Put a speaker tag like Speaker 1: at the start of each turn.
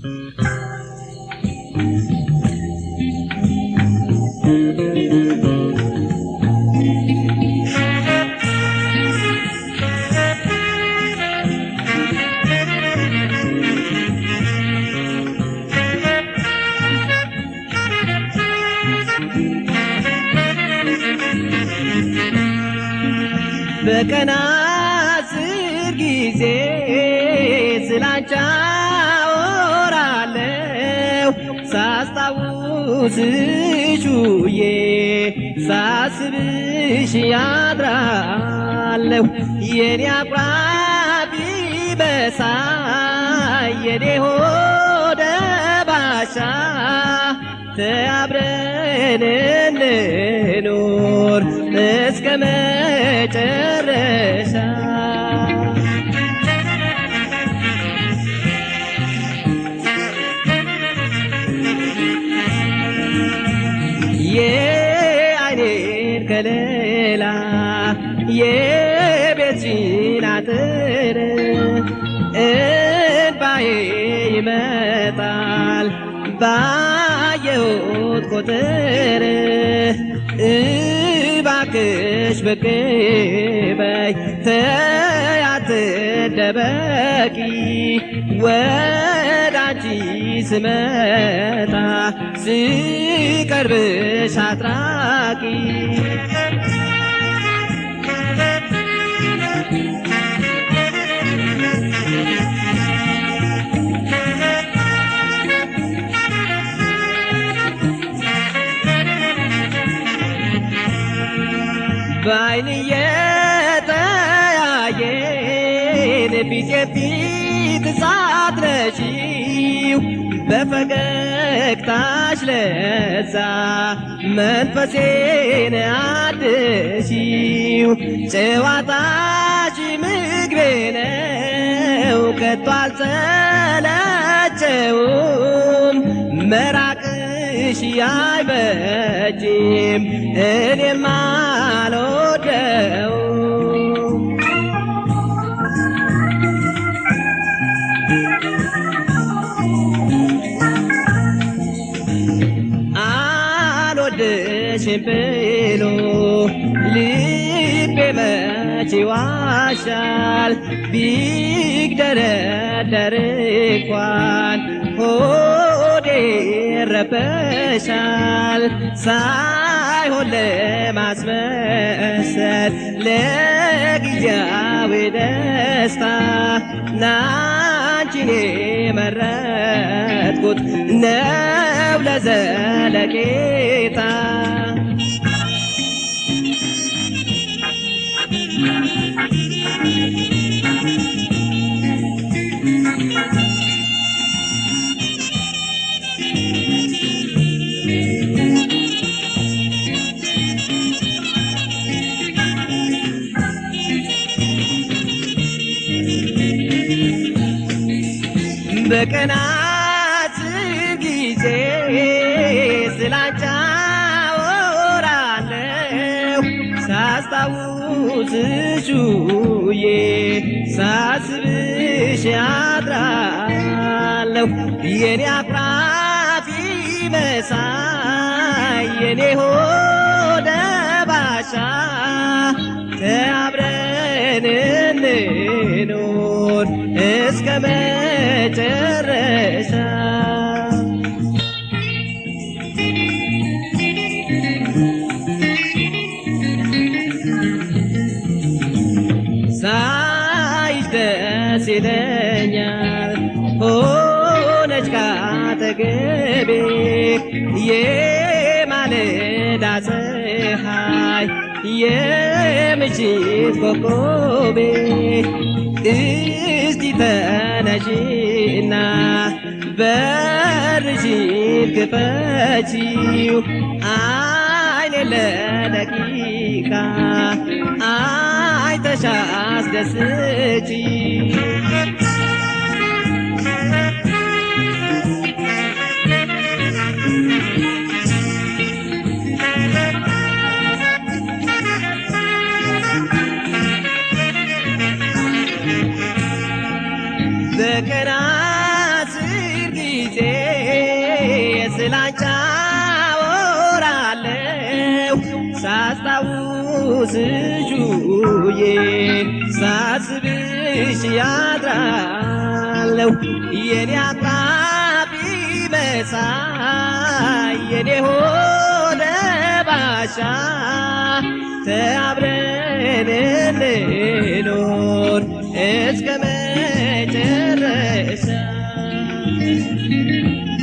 Speaker 1: በቀን አስር ጊዜ ስላንቺ አወራለሁ ሳስታውስሽ ውዬ ሳስብሽ ያድራለሁ የኔ አቁራቢ በሳይ የኔ ሆደ ባሻ ተአብረን እንኖር እስከ መጨረሻ የአይኔን ከለላ የቤትሽን አጥር እንባዬ ይመጣል ባየሁት ቁጥር እባክሽ ብቅ በይ ተይ አትደበቂ ወደ አንቺ ስመጣ ስቀርብሽ አትራቂ በአይን እየተያየን ፊት የፊት ሳትረሺው በፈገግታሽ ለዛ መንፈሴን አድሺው ጨዋታሽ ምግቤ ነው ከቶ አልሰለቸውም መራቅሽ አይበጅም እኔም አልወደውም አልወድሽም ብሎ ልቤ መች ይዋሻል ቢግደረደር እንኳን ሆዴ ይረበሻል ሳይሆን ለማስመሰል ለጊዜያዊ ደስታ ናንቺን የመረጥኩት ነው ለዘለቄታ በቀናት ጊዜ ስላንቺ አወራለሁ ሳስታውስሽ ውዬ ሳስብሽ አድራለሁ የኔ አኩራፊ መሳይ የኔ ሆደ ባሻ ተአብረን እንኖር እስከ መጨረሻ ሳይሽ ደስ ይለኛል ሆነች ካጠገቤ የማለዳ ፀሐይ የምሽት ኮከቤ እስቲ ተነሺና በርሽን ክፈቺው አይኔ ለደቂቃ አይተሻ አስደስቺ በቀን አስር ጊዜ ስላንቺ አወራለሁ ሳስታውስሽ ውዬ ሳስብሽ ያድራለሁ የኔ አጣቢ መሳይ የኔ ሆነ ባሻ ተአብረን እንኖር እስከ መጨረሻ